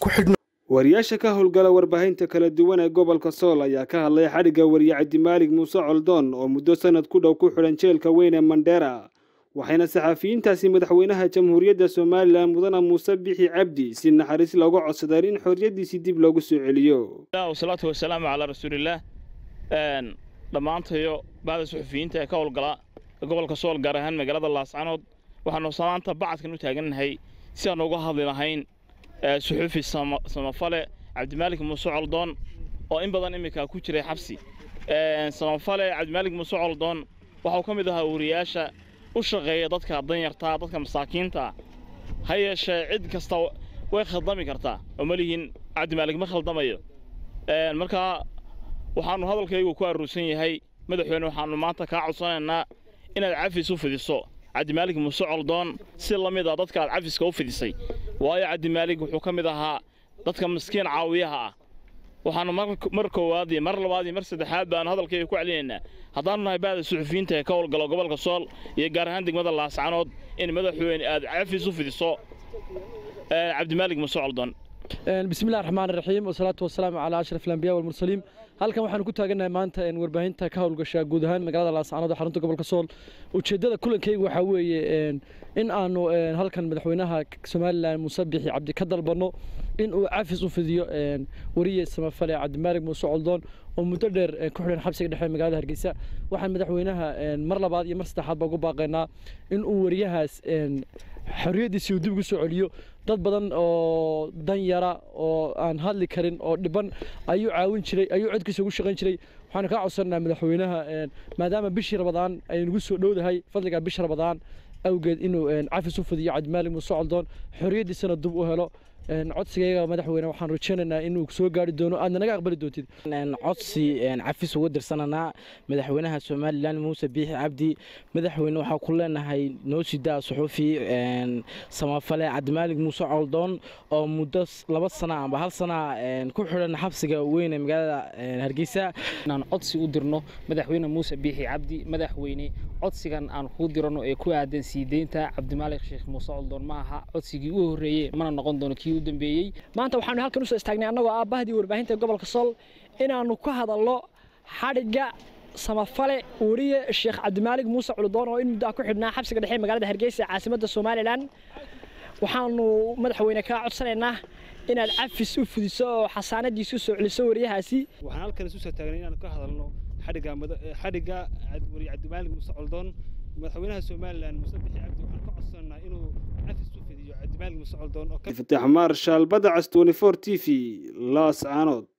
ku xidhno wariyaasha ka howlgala warbaahinta kala duwan ee gobolka sool ayaa ka hadlay xadhigga wariye cabdimaalig muuse coldoon oo muddo sanad ku dhow ku xidhan jeelka weyn ee mandheera waxayna saxafiyiintaasi madaxweynaha jamhuuriyadda somalilan mudana muuse bixi cabdi si naxariis looga codsadeen in xorriyaddiisii dib loogu soo celiyo wasalaatu wasalaamu calaa rasuulillaah dhammaantayo bahda suxufiyiinta ee ka howlgala gobolka sool gaar ahaan magaalada laascanood waxaanu maanta bacadkan u taagannahay si aan uga hadli lahayn suxufi samafale cabdimaalik muuse coldoon oo in badan iminka ku jiray xabsi samafale cabdimaalik muuse coldoon waxauu ka mid ahaa wariyaasha u shaqeeya dadka danyartaa dadka masaakiinta ha yeeshee cid kasta way khaldami kartaa oo malihiin cabdimaalig ma khaldamayo markaa waxaannu hadalkaygu ku aruursan yahay madaxweyne waxaannu maanta kaa codsanaynaa inaad cafis u fidiso cabdimaalig muuse coldoon si la mid a dadka aad cafiska u fidisay waayo cabdimaalig wuxuu ka mid ahaa dadka miskiin caawiyaha ah waxaannu mar koowaad iyo mar labaad iyo mar saddexaad baanu hadalkayga ku celinaynaa haddaannu nahay bahda suxufiyiinta ee ka howlgalo gobolka sool iyo gaar ahaan degmada laascanood in madaxweyne aad cafis u fidiso cabdimaalig muuse coldoon بسم الله الرحمن الرحيم والصلاة والسلام على أشرف الأنبياء والمرسلين halkan waxaan ku taaganahay maanta in warbaahinta ka howlgasha guud ahaan magaalada laascaanood xarunta gobolka sool ujeedada kulankayga waxaa weeye in aanu halkan madaxweynaha somalilan muuse bixi cabdi ka dalbano in uu cafis u fidiyo wariye samafale cabdimaalig muuse coldoon oo muddo dheer ku xidhan xabsiga dhexe magaalada hargeysa waxaan madaxweynaha mar labaad iyo mar saddexaad baa ugu baaqaynaa in uu wariyahaas xorriyaddiisii uu dib ugu soo celiyo dad badan oo dan yara oo aan hadli karin oo dhiban ayuu caawin jiray ayuu codkiisa ugu shaqayn jiray waxaanu kaa codsanaynaa madaxweynaha maadaama bishii rabadaan ay nagu soo dhowdahay fadliga bisha rabadaan awgeed inuu cafis u fidiyo cabdimaalig muuse coldoon xorriyaddiisana dib u helo codsigayga madaxweyne waxaan rajaynaynaa inuu soo gaari doono aadna naga aqbali doontid codsi cafis uga dirsananaa madaxweynaha somalilan muuse biixi cabdi madaxweyne waxaa ku leenahay noo sidaa suxufi samafale cabdimaalig muuse coldoon oo muddo laba sana amba hal sana ku xidhan xabsiga weyn ee magaalada hargeysa inaan codsi u dirno madaxweyne muuse biixi cabdi madaxweyne codsigan aan kuu dirano ee ku aadan sii deynta cabdimaalig sheekh muuse coldoon ma aha codsigii u horreeyey mana noqon doono kii maanta waxaanu halkan usoo istaagnay annagoo ah bahdii warbaahinta gobolka sool inaannu ka hadalno xadhigga samafale wariye sheekh cabdimaalig muuse culudoon oo in muddaa ku xidhnaa xabsiga dhexe magaalada hargeysa caasimadda somalilan waxaanu madaxweyne kaa codsanaynaa inaad cafis u fudiso oo xasaanadiisu soo celiso wariyahaasi waxaan halkan isu soo taagnay inaanu ka hadalno xadhigga wariye cabdimaalig muuse coldoon madaxweynaha somalilan muuse bixi cabdi waxaan ka codsanaynaa inuu cafis u fidiyo cabdimaalig muuse coldoon oo fataax maarshaal badacas 24 t v laascaanood